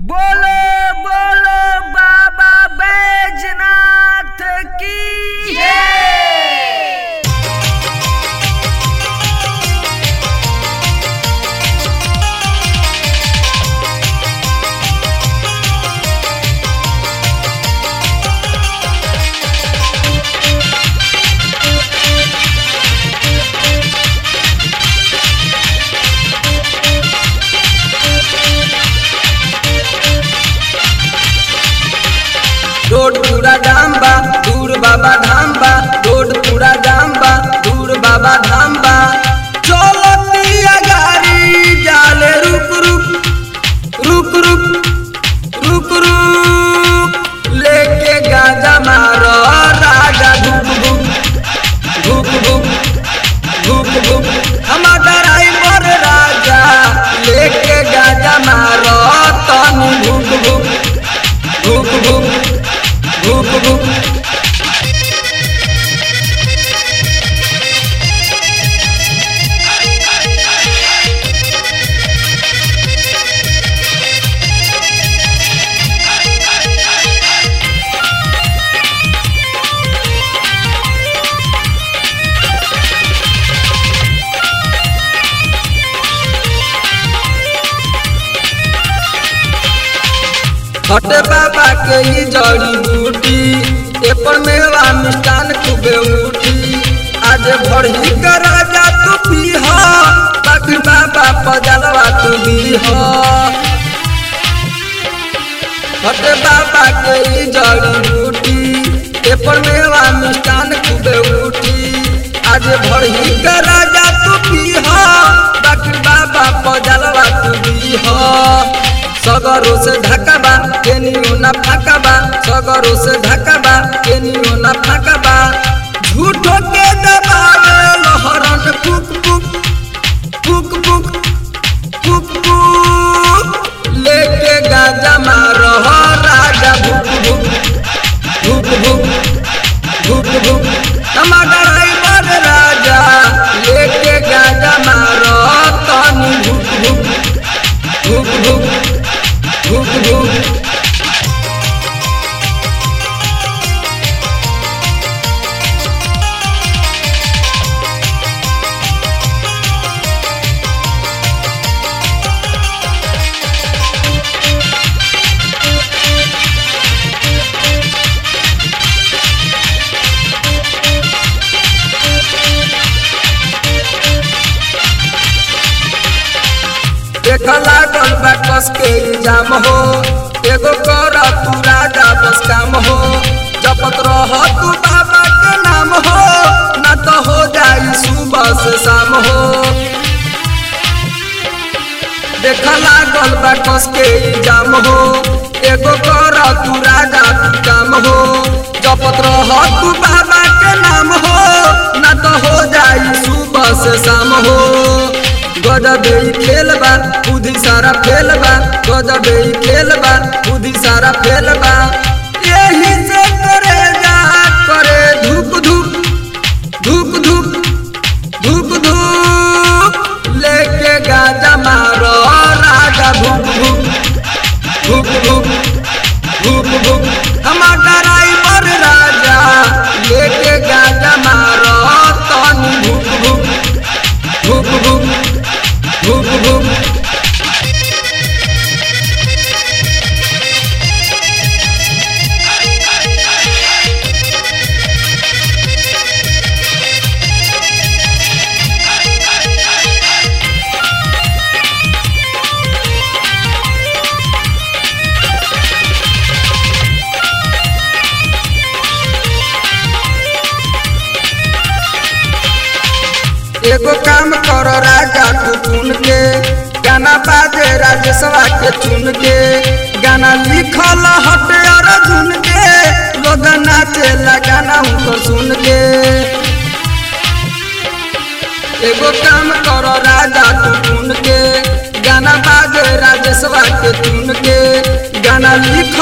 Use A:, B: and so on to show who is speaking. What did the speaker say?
A: बोलो बोलो बाबा बैजनाथ की जय
B: रोड पूरा जाम बा दूर बाबा धाम बा रोड पूरा जाम बा दूर बाबा धाम बा चलतिया गाड़ी जाले रुक रुक रुक रुक रुक रुक लेके गाजा मारो राजा धुक धुक धुक धुक धुक धुक हमार ड्राइवर राजा लेके गाजा मारो तनु धुक धुक धुक धुक धुक धुक हटे बाबा के ई जड़ी बूटी एपर मेवा मिष्टान खूबे उठी आज भरही का राजा तू पीह बाकी बाबा पजलवा तू दीह हटे बाबा के ई जड़ी बूटी एपर मेवा मिष्टान खूबे उठी आज भरही का राजा तू पीह बाकी बाबा पजलवा तू दीह सगरो से ढकबा केनियो ना फाकबा सगरो से ढकबा केनियो ना फाकबा झूठो के दबावे लहरन पुक पुक पुक पुक पुक पुक लेके गाजा मारो राजा भुक भुक भुक भुक भुक भुक टमाटर ड्राइवर राजा लेके गाजा मारो तनी भुक भुक भुक भुक भुक भुक देख लागल बा कस के इल्जाम हो एगो कर तू राजा बस काम हो जपत रह तू बाबा के नाम हो न तो हो जाई सुबह से शाम हो देख लागल बा कस के इल्जाम हो एगो कर तू राजा तू काम हो जपत रह तू बाबा के नाम हो न तो हो जाई सुबह से शाम हो गजबे ही खेल बा बुद्धि सारा फेल बा गजबे ही खेल बा बुद्धि सारा फेल बा यही से करे जा करे धूप धूप धूप धूप धूप धूप लेके गाजा मारो राजा भूक भूक भूक भूक भूक भूक हमार ड्राइवर राजा लेके गाजा मारो तनी भूक भूक भूक भूक भूक भूक एगो काम करो राजा तू चुन के गाना बाजे राजेशवा के चुन के गाना लिखल हटे अर्जुन के लोग नाचे गाना उनको सुन के एगो काम करो राजा तू चुन के गाना बाजे राजेशवा के चुन के गाना लिख